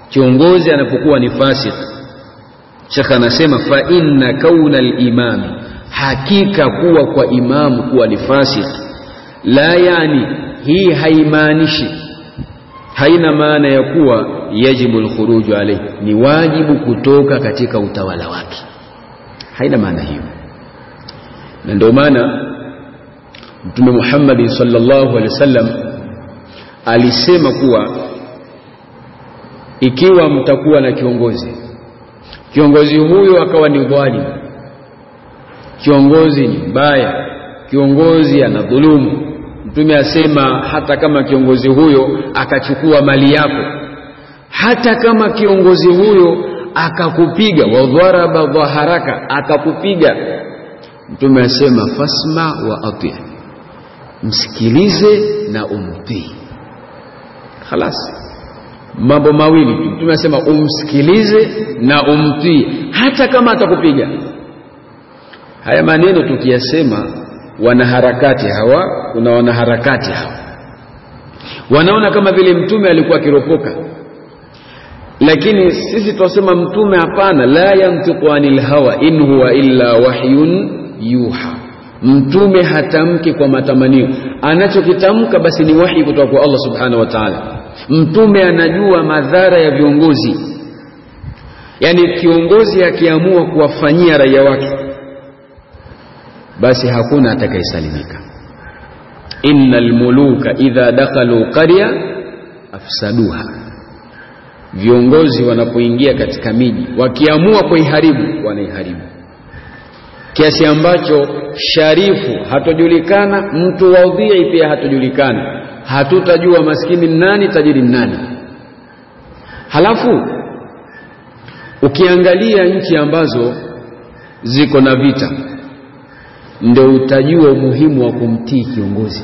kiongozi anapokuwa ni fasik shekh anasema fa inna kauna limami hakika kuwa kwa imamu kuwa ni fasik la yani hii haimaanishi haina maana ya kuwa yajibu lkhuruju alaihi ni wajibu kutoka katika utawala wake haina maana hiyo na ndio maana mtume muhammadin salllahu alehi wasallam alisema kuwa ikiwa mtakuwa na kiongozi kiongozi huyo akawa ni dhalim kiongozi ni mbaya kiongozi ana dhulumu mtume asema hata kama kiongozi huyo akachukua mali yako hata kama kiongozi huyo akakupiga wadharaba dhaharaka akakupiga mtume asema fasma wa ati msikilize na umtii khalas mambo mawili tu mtume asema umsikilize na umtii hata kama atakupiga haya maneno tukiyasema wanaharakati hawa kuna wanaharakati hawa wanaona kama vile mtume alikuwa akiropoka lakini sisi twasema mtume hapana la yantiqu anil hawa in huwa illa wahyun yuha mtume hatamki kwa matamanio anachokitamka basi ni wahi kutoka kwa allah subhanahu wa taala mtume anajua madhara ya viongozi yaani kiongozi akiamua kuwafanyia raia wake basi hakuna atakayesalimika inna lmuluka idha dakhalu qarya afsaduha viongozi wanapoingia katika miji wakiamua kuiharibu wanaiharibu kiasi ambacho sharifu hatojulikana mtu wadhii pia hatojulikana hatutajua maskini nani tajiri nani halafu ukiangalia nchi ambazo ziko na vita ndio utajua umuhimu wa kumtii kiongozi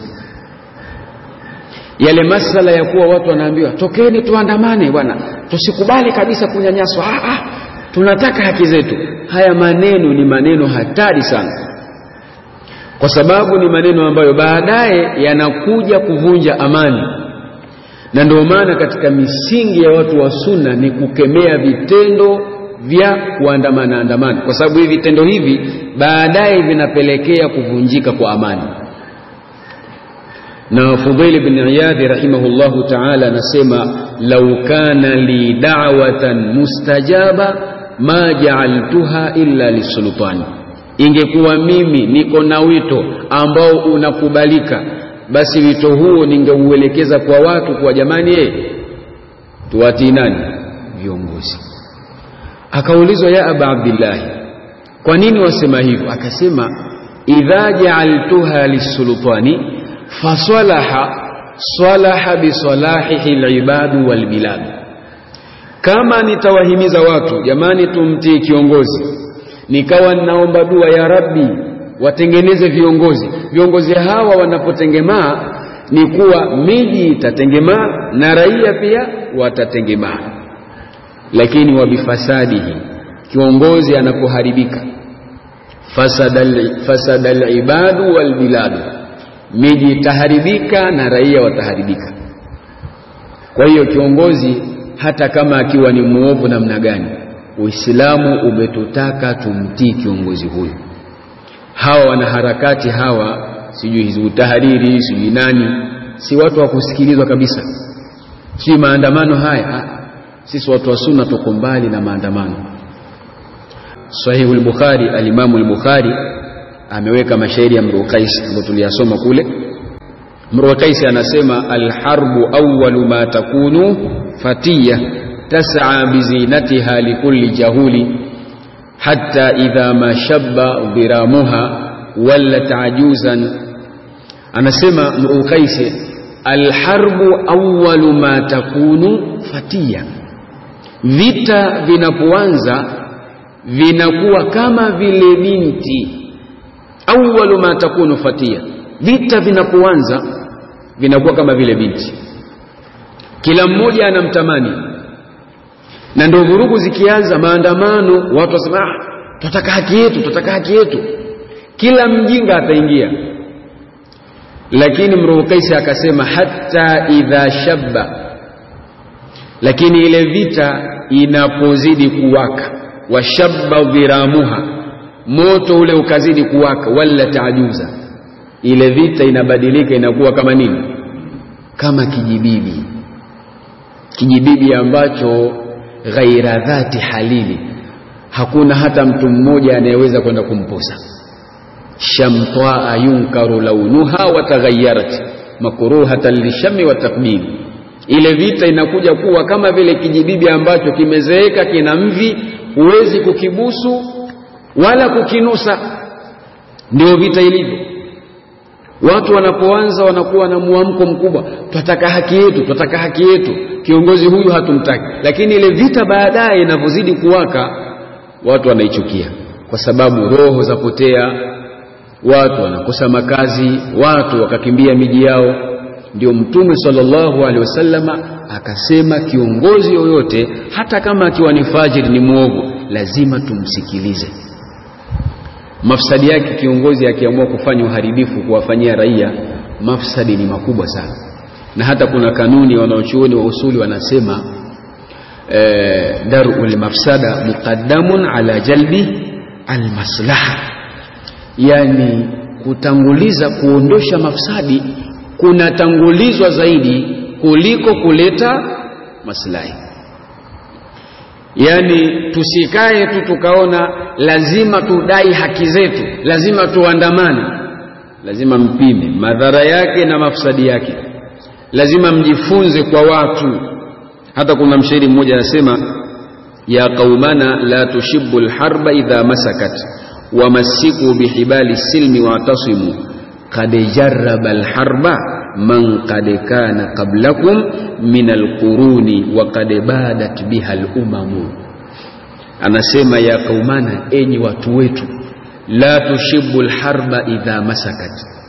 yale masala ya kuwa watu wanaambiwa tokeni tuandamane bwana tusikubali kabisa kunyanyaswa ah, ah, tunataka haki zetu haya maneno ni maneno hatari sana kwa sababu ni maneno ambayo baadaye yanakuja kuvunja amani na ndio maana katika misingi ya watu wa sunna ni kukemea vitendo vya kuandamana andamana kwa sababu hivi vitendo hivi baadaye vinapelekea kuvunjika kwa amani na Fudhail bin Iyadhi rahimahullahu ta'ala anasema lau kana li da'watan mustajaba ma ja'altuha illa lisultani ingekuwa mimi niko na wito ambao unakubalika basi wito huo ningeuelekeza kwa watu kwa jamani eh tuwatii nani viongozi akaulizwa ya aba abdillahi kwa nini wasema hivyo akasema idha ja'altuha lisultani fasalaha salaha bisalahihi alibadu walbilad kama nitawahimiza watu jamani tumtii kiongozi nikawa ninaomba dua ya rabbi watengeneze viongozi viongozi hawa wanapotengemaa ni kuwa miji itatengemaa na raia pia watatengemaa lakini wabifasadihi kiongozi anapoharibika fasada alibadu walbiladu miji itaharibika na raia wataharibika kwa hiyo kiongozi hata kama akiwa ni muovu namna gani uislamu umetutaka tumtii kiongozi huyu hawa wanaharakati hawa sijui hizbu tahariri sijui nani si watu wa kusikilizwa kabisa si maandamano haya ha. sisi watu wa sunna tuko mbali na maandamano sahihu al-bukhari al-imamu al-bukhari ameweka mashairi ya mru qais ambayo tuliyasoma kule mru qais anasema alharbu awwalu ma takunu fatiya tas'a bizinatiha likulli jahuli hatta idha ma shabba dhiramuha wallat ajuzan anasema mru qais alharbu awwalu ma takunu fatiya vita vinapoanza vinakuwa kama vile binti awwalu ma takunu fatia vita vinapoanza vinakuwa kama vile binti kila mmoja anamtamani na ndio vurugu zikianza maandamano watu wasema ah, tunataka haki yetu tunataka haki yetu kila mjinga ataingia lakini mruhu kaisi akasema hata idha shabba lakini ile vita inapozidi kuwaka washabba dhiramuha moto ule ukazidi kuwaka wala taajuza ile vita inabadilika inakuwa kama nini kama kijibibi kijibibi ambacho ghaira dhati halili hakuna hata mtu mmoja anayeweza kwenda kumposa shamtaa yunkaru launuha wataghayarat makruhatan lishami wa takbili ile vita inakuja kuwa kama vile kijibibi ambacho kimezeeka kina mvi huwezi kukibusu wala kukinusa ndio vita ilivyo watu wanapoanza wanakuwa na mwamko mkubwa twataka haki yetu twataka haki yetu kiongozi huyu hatumtaki lakini ile vita baadaye inavyozidi kuwaka watu wanaichukia kwa sababu roho zapotea watu wanakosa makazi watu wakakimbia miji yao ndio mtume sallallahu alaihi wasallama akasema kiongozi yoyote hata kama akiwa ni fajiri ni mwovu lazima tumsikilize mafsadi yake kiongozi akiamua kufanya uharibifu kuwafanyia raia mafsadi ni makubwa sana na hata kuna kanuni wanaochuoni wa usuli wanasema eh, darul mafsada muqaddamun ala jalbi almaslaha yani kutanguliza kuondosha mafsadi kunatangulizwa zaidi kuliko kuleta maslahi yaani tusikae tu tukaona lazima tudai haki zetu lazima tuandamane lazima mpime madhara yake na mafsadi yake lazima mjifunze kwa watu hata kuna mshairi mmoja anasema ya qaumana la tushibu lharba idha masakat wamassiku bihibali silmi watasimu qad jarraba alharba man qad kana qablakum min alquruni wa qad badat biha alumamu anasema ya qaumana enyi watu wetu la tushibu lharba idha masakat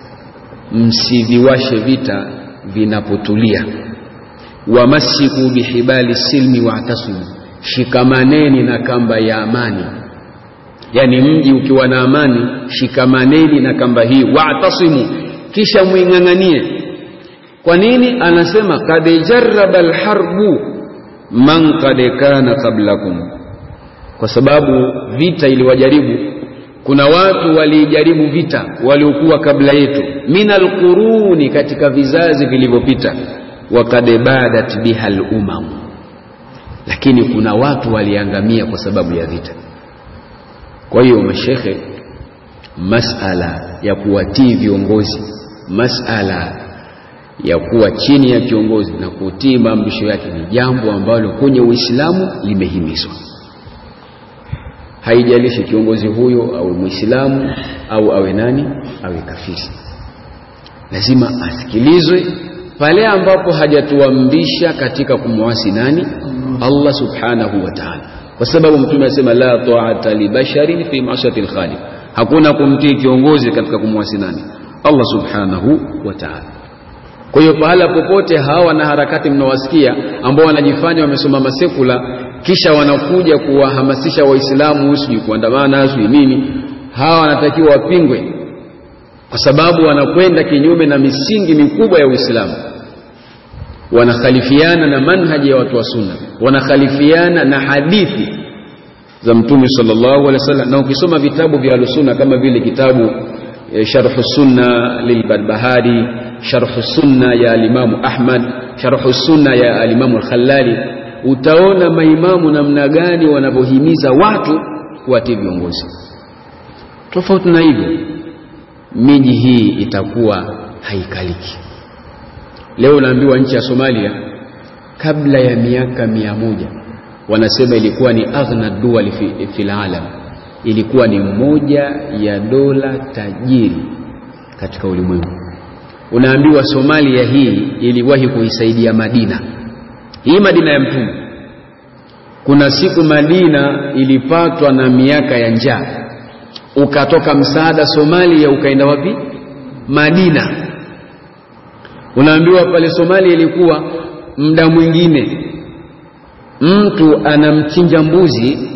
msiviwashe vita vinapotulia wamasiku bihibali silmi watasimu shikamaneni na kamba ya amani yani mji ukiwa na amani shikamaneni na kamba hii watasimu kisha mwing'ang'anie kwa nini anasema kad jarraba alharbu man kad kana qablakum kwa sababu vita iliwajaribu kuna watu walijaribu vita waliokuwa kabla yetu min alquruni katika vizazi vilivyopita wakad badat biha lumam lakini kuna watu waliangamia kwa sababu ya vita kwa hiyo mashekhe masala ya kuwatii viongozi masala ya kuwa chini ya kiongozi na kutii maamrisho yake ni jambo ambalo kwenye uislamu limehimizwa haijalishi kiongozi huyo awe mwislamu au awe nani awe kafiri lazima asikilizwe pale ambapo hajatuamrisha katika kumwasi nani allah subhanahu wa taala kwa sababu mtume anasema la taata libasharin fi masiyati lkhaliq hakuna kumtii kiongozi katika kumwasi nani allah subhanahu wa taala kwa hiyo pahala popote hawa na harakati mnawasikia ambao wanajifanya wamesoma masekula kisha wanakuja kuwahamasisha waislamu sijui kuandamana sijui nini hawa wanatakiwa wapingwe kwa sababu wanakwenda kinyume na misingi mikubwa ya uislamu wanakhalifiana na manhaji ya watu wa sunna wanakhalifiana na hadithi za mtume sallallahu alaihi wasallam na ukisoma vitabu vya alusunna kama vile kitabu e, sharhu sunna lilbarbahari sharhu sunna ya alimamu ahmad sharhu sunna ya alimamu alkhallali utaona maimamu namna gani wanavyohimiza watu kuwatii viongozi tofauti na hivyo miji hii itakuwa haikaliki leo unaambiwa nchi ya somalia kabla ya miaka mia moja wanasema ilikuwa ni aghna duali fi, fi lalam ilikuwa ni moja ya dola tajiri katika ulimwengu unaambiwa somalia hii iliwahi kuisaidia madina hii madina ya mtume kuna siku madina ilipatwa na miaka ya njaa ukatoka msaada somalia ukaenda wapi madina unaambiwa pale somalia ilikuwa muda mwingine mtu anamchinja mbuzi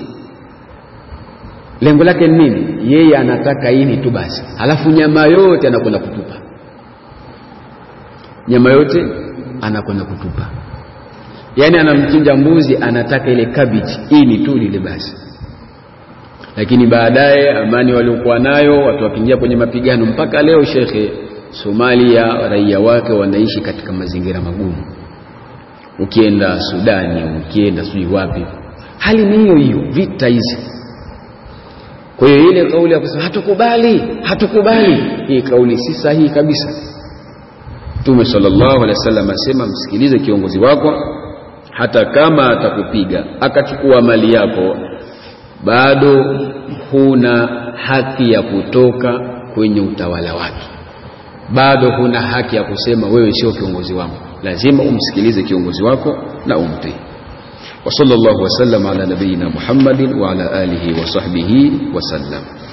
lengo lake ni nini yeye anataka ini tu basi halafu nyama yote anakwenda kutupa nyama yote anakwenda kutupa yaani anamchinja mbuzi anataka ile kabichi ini tu lile basi lakini baadaye amani waliokuwa nayo watu wakiingia kwenye mapigano mpaka leo shekhe Somalia raia wake wanaishi katika mazingira magumu ukienda Sudani ukienda sijui wapi hali ni hiyo hiyo vita hizi kwa hiyo ile kauli ya kusema hatukubali hatukubali hii kauli si sahihi kabisa Mtume sallallahu alaihi wasallam asema msikilize kiongozi wako hata kama atakupiga akachukua mali yako bado huna haki ya kutoka kwenye utawala wake bado huna haki ya kusema wewe sio kiongozi wangu lazima umsikilize kiongozi wako na umtii وصلى الله وسلم على نبينا محمد وعلى آله وصحبه وسلم